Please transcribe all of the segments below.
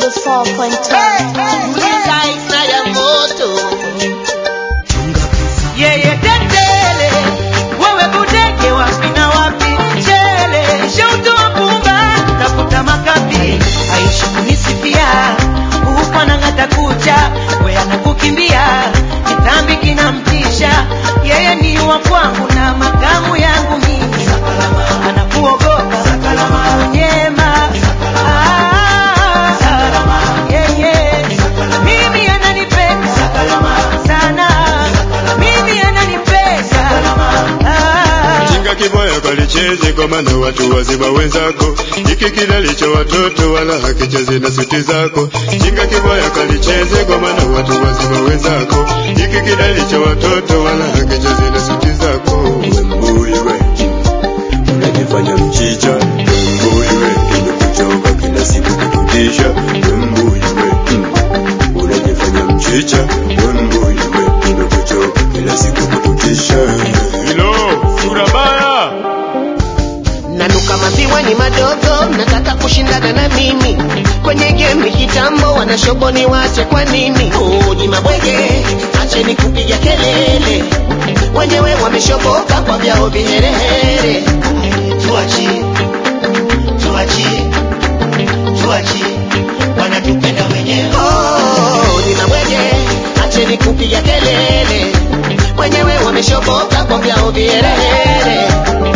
aina ya moto yeye tetele wewe budege wapi na wapi mchele shautoa pumba tafuta makapi aishi kunisifia huko anang'ata kucha we anakukimbia kitambi kinamtisha yeye ni wa kwangu na makamu yangu mimi anakuogopa nyema yeye mimi ananipenda sana mimi ananipenda Ah. Jinga kiboya kalicheze kwa maana watu wazima wenzako, hiki kilalicho watoto wala hakicheze na suti zako. Jinga kiboya kalicheze kwa maana watu wazima wenzako, hiki kilalicho watoto wala hakicheze na suti zako. Wembui we, unajifanya mchicha. Wembui we, imekuchoka kila siku kututisha. Wembui we, mm, unajifanya mchicha. Wembui we, imekuchoka kila siku kututisha. Hilo sura baya. nanuka maziwa ni madogo nataka kushindana na mimi kwenye game kitambo wanashoboni wache kwa nini uji mabwege acheni kupiga kelele wenyewe wameshoboka kwa vyao viherehere tuachie tuachie tuachie wanatupenda wenyewe oh, ni mabwege acheni kupiga kelele wenyewe wameshoboka kwa vyao viherehere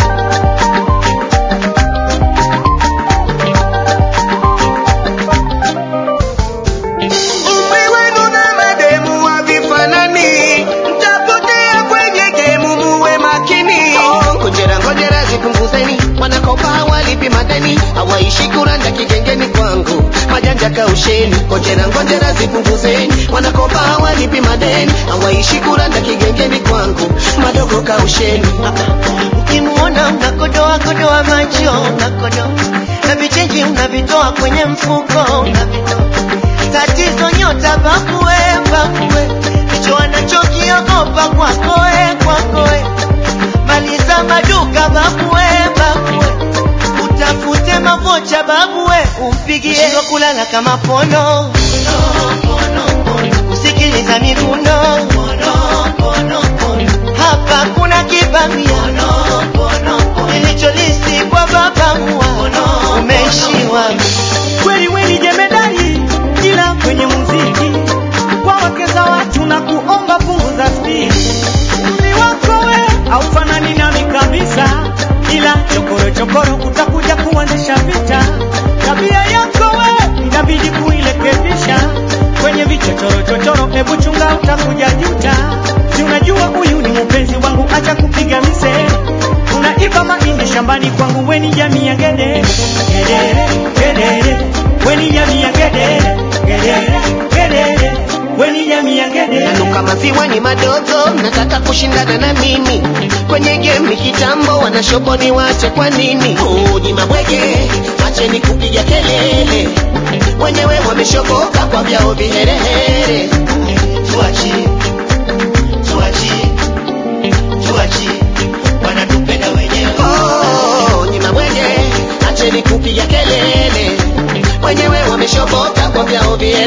Umri wenu na mademu havifanani, mtapotea kwenye gemu, muwe makini. Oh, Ngojera ngojera zipunguzeni, wanakopa hawalipi madeni, hawaishi kuranda kigengeni kwangu, majanja kausheni. Ngojera ngojera zipunguzeni, wanakopa hawalipi madeni, hawaishi kuranda kigengeni kwangu, madogo kausheni. Ukimuona unakodoa kodoa macho, unakodoa na vichenji unavitoa kwenye mfuko, unavitoa tatizo nyota bakue bakue hicho anachokiogopa kwakoe kwakoe maliza maduka bakue bakue utafute makocha babue umpigie Shindwa kulala kama pono kusikiliza miguno hapa kuna kibamia ilicholisi kwa babamua umeishiwa kweli weni jemedari ila kwenye muziki kwa wake za watu na kuomba punguza spidi umri wako we haufanani nami kabisa ila chokoro chokoro utakuja kuanzisha vita tabia yako we inabidi kuirekebisha kwenye vichochoro chochoro hebu chunga utakuja juta si unajua huyu ni mpenzi wangu acha kupiga mise unaiba mahindi shambani kwangu weni jamii ya gede gedere gedere weni jamii ya gedere gedere gedere weni jamii ya gedere nanuka maziwa ni madogo nataka kushindana na mimi kwenye game kitambo wanashoboni wache kwa nini uji mabwege acheni kupiga kelele wenyewe wameshoboka kwa vyao viherehere tuachie tuachie tuachie wanatupenda wenyewe oh, ni mabwege acheni kupiga kelele wenyewe wameshoboka kwa vyao viherehere